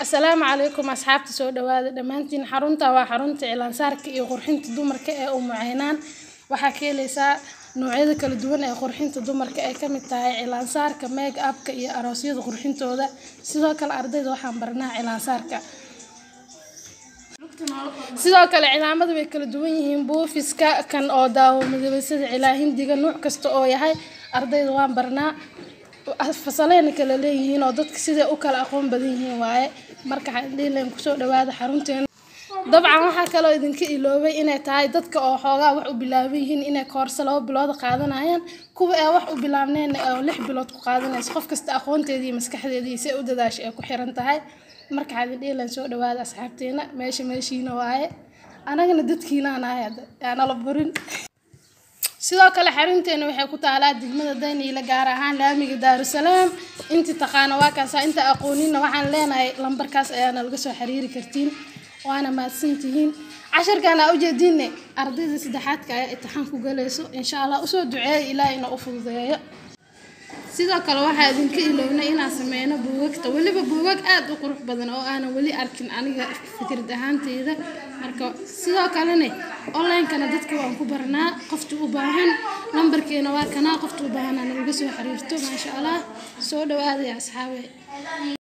asalaamu calaykum asxaabta soo dhawaada dhammaantiin xarunta waa xarunta cilaansaarka iyo qurxinta dumarka ee umu caynaan waxaa ka heleysaa noocyada kala duwan ee qurxinta dumarka ay kamid tahay cilaansaarka make upka iyo aroosyada qurxintooda sidoo kale ardayda waxaan baranaa cilaansaarka sidoo kale cilaamada way kala duwan yihiin buufiska kan oo daawo midabeysada cilaa hindiga nuuc kasta oo yahay ardayda waan barnaa fasaleyna kala leeyihiin oo dadka siday u kala aqoon badan yihiin waaye marka xadhiilan kusoo dhawaada xarunteena dabcan waxaa kaloo idinka iloobay inay tahay dadka oo xoogaa wax u bilaaban yihiin inay koorso laba bilood qaadanayaan kuwa ee wax u bilaabneen oo lix bilood ku qaadanaysa qof kasta aqoonteedii iyo maskaxdeedii say u dadaashay ay ku xiran tahay marka xadhiilan soo dhawaada asxaabteena meesha meeshiina waaye anagana dadkiinaan ahay hadda aanala burin sidoo kale xarunteena waxay ku taalaa degmada dayniile gaar ahaan laamiga daarusalaam intii taqaana waa kaasa inta aqoonina waxaan leenahay lambarkaas ayaana laga soo xiriiri kartiin waana mahadsantihiin casharkan aa ujeediine ardayda saddexaadka ayaa imtixaan ku galayso insha allah usoo duceeya ilaahay ina u fududeeyo sidoo kale waxaa idinka ilownay inaan sameyno buugagta weliba buugag aad u qurux badan oo aanan weli arkin aniga fikrad ahaanteyda marka sidoo kalene onlinekana dadka waan ku barnaa qofta u baahan nambarkeena waa kanaa qofta u baahan nalaga soo xiriirto maasha allah soo dhawaadaya asxaabe